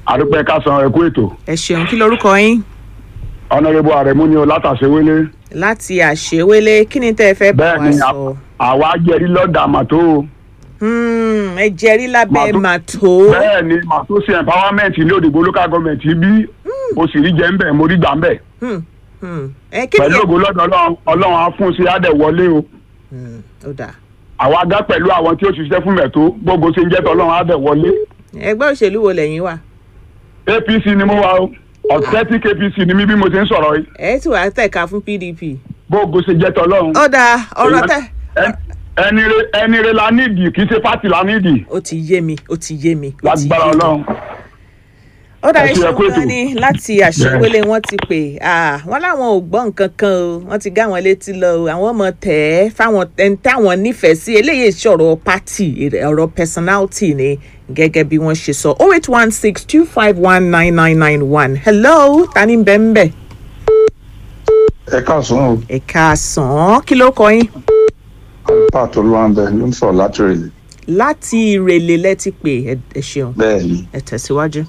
àdúpẹ́ kásán ẹ̀kú ètò ẹ ṣeun kí lorúkọ yín ọ̀nàrẹ́bù àrẹ̀mú ni o látàṣewélé láti àṣewélé kí ni tẹ́ ẹ fẹ́ bá bẹ́ẹ̀ wa ni sọ. àwa jẹ́rí lọ́dà màtó o Hmm, ẹ jẹ́rí lábẹ́ Màtó- màtó. bẹ́ẹ̀ ni màtó sí empowerment ní òdìbò local government bí mo sì rí jẹ́ ń bẹ̀ mo rí gbà ń bẹ̀ Hmm, hmm. ẹ kí ni pẹ̀lú ògo lọ́dọ̀ ọlọ́run ọlọ́run á fún sí adẹ̀ wọlé o Hmm, ó dáa àwa gá pẹ̀lú àwọn tí ó ṣiṣẹ́ fún mẹ̀tó gbogbo ṣe ń jẹ́ tọ́lọ́run adẹ̀ wọlé ẹgbẹ́ òṣèlú wo lẹ́yìn wà. apc ni mo wà o authentic apc ni mí bí mo ṣe ń sọ̀rọ̀ yìí ẹ sì wá tẹ̀ka fún pdp. gbogbo ṣe jẹ́ tọ́lọ́run ó dáa ọ̀rọ̀ tẹ̀. Ẹ- ẹni re ẹni re la nídìí kì í ṣe pátì la nídìí ó ti yé mi ó ti yé mi. ó ti lágbára yé mi. ọlọ́run. ó dáa Ẹ ṣe iṣẹ́ ẹkú ètò. kan ní láti àṣewélé wọn ti pè ah, wọn láwọn ò gbọ́ nǹkan kan o wọ́n ti gá wọn létí lọ o àwọn ọmọ tẹ̀ ẹ́ fáwọn ẹni táwọn nífẹ̀ẹ́ sí eléyìí ṣọ̀rọ̀ pátì ọ̀rọ̀ personality ni gẹ́gẹ́ bí wọ́n ṣe sọ oh eight one six two five one nine nine nine one hello tani bẹ́ẹ̀ ẹ káàsán o ẹ̀ka sàn kí ló kọ yín alpha tó ló ń bẹ ló ń sọ láti rèlè láti ìrèlè lẹ́tí pé ẹ ẹ ṣeun bẹ́ẹ̀ ni ẹ tẹ̀síwájú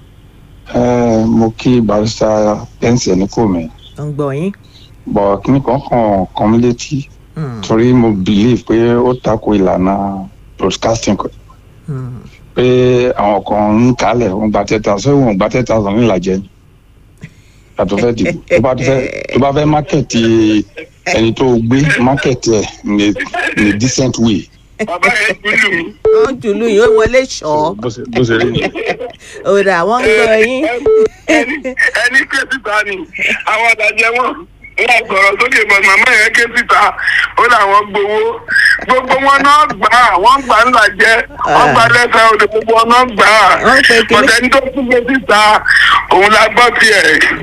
ẹ mo kí barista pẹ́ǹsì ẹni kò mí ó ń gbọ́ yín. bọ̀ kíní kan kàn kàn mí létí Hmm, torí mo believe pé ó tako ìlànà broadcasting kan hmm. pé àwọn kan ń kálẹ̀ wọ́n gba ten thousand ṣé wọ́n gba ten thousand nílàjẹ́ ni yàtọ̀ fẹ́ dìbò tó bá fẹ́ tó bá fẹ́ mákẹ́tì ẹni tó gbé mákẹ́tì ẹ̀ ní ní decent way bàbá yẹn kúlù mí. wọ́n jùlù yìí ó wọlé ṣọ́ bó ṣe bó ṣe rí nìyẹn. òdà wọ́n ń gbọ́ yín. ẹni ẹni ké síta ni àwọn àdàjẹ wọn wọn sọ̀rọ̀ sókè bọ̀ màmá yẹn ké síta ó làwọn gbowó gbogbo wọn náà gbà á wọn gbà ńlá jẹ wọn gbà lẹ́sẹ̀ òde gbogbo wọn náà gbà á Wọ́n pe kínní- bọ̀dẹ̀ ní tó kú ké síta òun la gbọ́ tiẹ̀.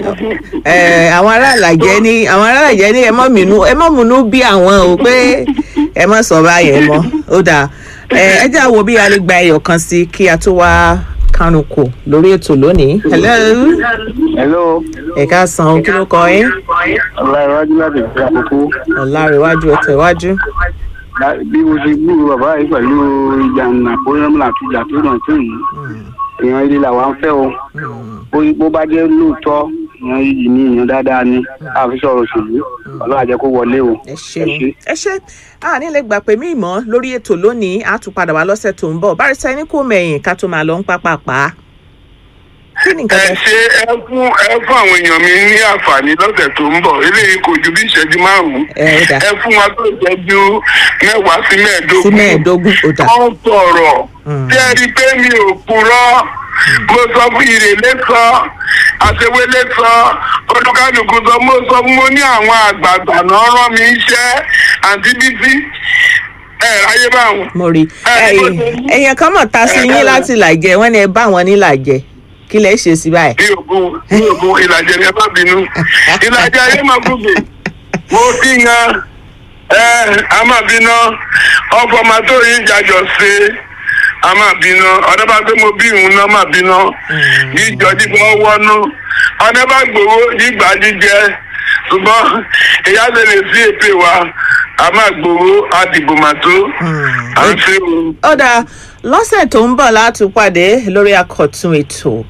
Ẹ, àwọn aráàlàjẹ ní àwọn aráàlàjẹ ní ẹ mọ́ mìínú ẹ mọ́ múnú bí àwọn o pé ẹ mọ́ sọ báyẹn mọ́ ó dà ẹ ẹ jẹ́ àwo bí a lè gba ẹyọ kan sí kí a tó wá kánukò lórí ètò lónìí. hello hello ẹ ká san o kí ló kọ yín ọláìwájú láti ìgbà àkókò ọ̀làríwájú ẹ tẹ̀wájú. bí mo ṣe gbúrò bàbá yìí pẹ̀lú ìjà nàpọ́nrẹ́mùlà àti ìjà tó ràn tó yìí èèyàn ilé làwa ń fẹ́ o bó- bó bá jẹ́ lóòótọ́ èèyàn yìí ní èèyàn dáadáa ni àfi sọ̀rọ̀ òṣèlú ọlọ́run àjẹ́ kó wọlé o. ẹ ṣeun ẹ ṣe a ní lè gbà pé mí ìmọ̀ lórí ètò lónìí a tún padà wá lọ́sẹ̀ tó ń bọ̀ bárẹ̀sẹ̀ ẹni kò mẹ̀yìn ká tó máa lọ ń pápá pa á. kí ni nǹkan ẹ tẹ ṣe ẹ fún ẹ fún àwọn èèyàn mi ní àǹfààní lọ́sẹ̀ tó ń bọ̀ eléyìí kò ju bí ìṣẹ́jú márùn-ún ẹ ó dà ẹ fún wa tó ìṣẹ́jú mẹ́wàá sí mẹ́ẹ̀ẹ́dógún sí mẹ́ẹ̀ẹ́dógún ó dà. wọ́n sọ̀rọ̀ Mm. tí ẹ rí i pé mi ò purọ́ mo sọ fún ìrèlé sọ àṣewélé sọ olùkálùkù sọ mo sọ fún mo ní àwọn àgbààgbà náà rán mi iṣẹ́ àǹtí bíbí ẹ ráyé báwọn. mo rí Ẹ, bó ṣe rí. èèyàn kan mọ̀ ta sí Ẹ, yín ẹ, láti làjẹ wọ́n ní ẹ bá wọn ní làjẹ kí lẹ ṣe sí báyìí. bí ògùn bí ògùn ìlàjẹ ni ẹ má bínú ìlàjẹ ayé máa gòkè mo ti yan ẹ a máa bínú ọkọ máa tó yín jàjọ ṣe a máa bínú ọdẹ bá gbé mo bí ìhun náà máa bínú jíjọ jíjọ wọnú ọdẹ bá gbowó jígbà jíjẹ ṣùgbọ́n ìyá lè lè sí èpè wa a máa gbowó àdìbò màtó à ń ṣe òun. ó dáa lọ́sẹ̀ tó ń bọ̀ láti pàdé lórí àkọ́tún ètò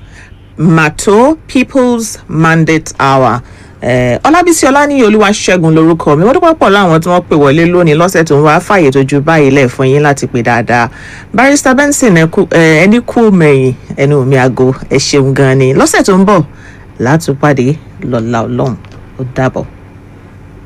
mato people's mandate hour Eh, ọlábísí ọláníyàn olúwaṣẹ́gun lorúkọ mi wọ́n dúpọ̀ pọ̀ láwọn tí wọ́n pè wọlé lónìí lọ́sẹ̀ tó ń wá fàyè tó ju báyìí lẹ̀ fún yín láti pè dáadáa barrister benson ẹ kú- eh, ẹni kú mẹ́yìn ẹnu mi àgọ́ ẹ ṣeun gan ni lọ́sẹ̀ tó ń bọ̀ látúpàdé lọ́la ọlọ́run ó dàbọ̀.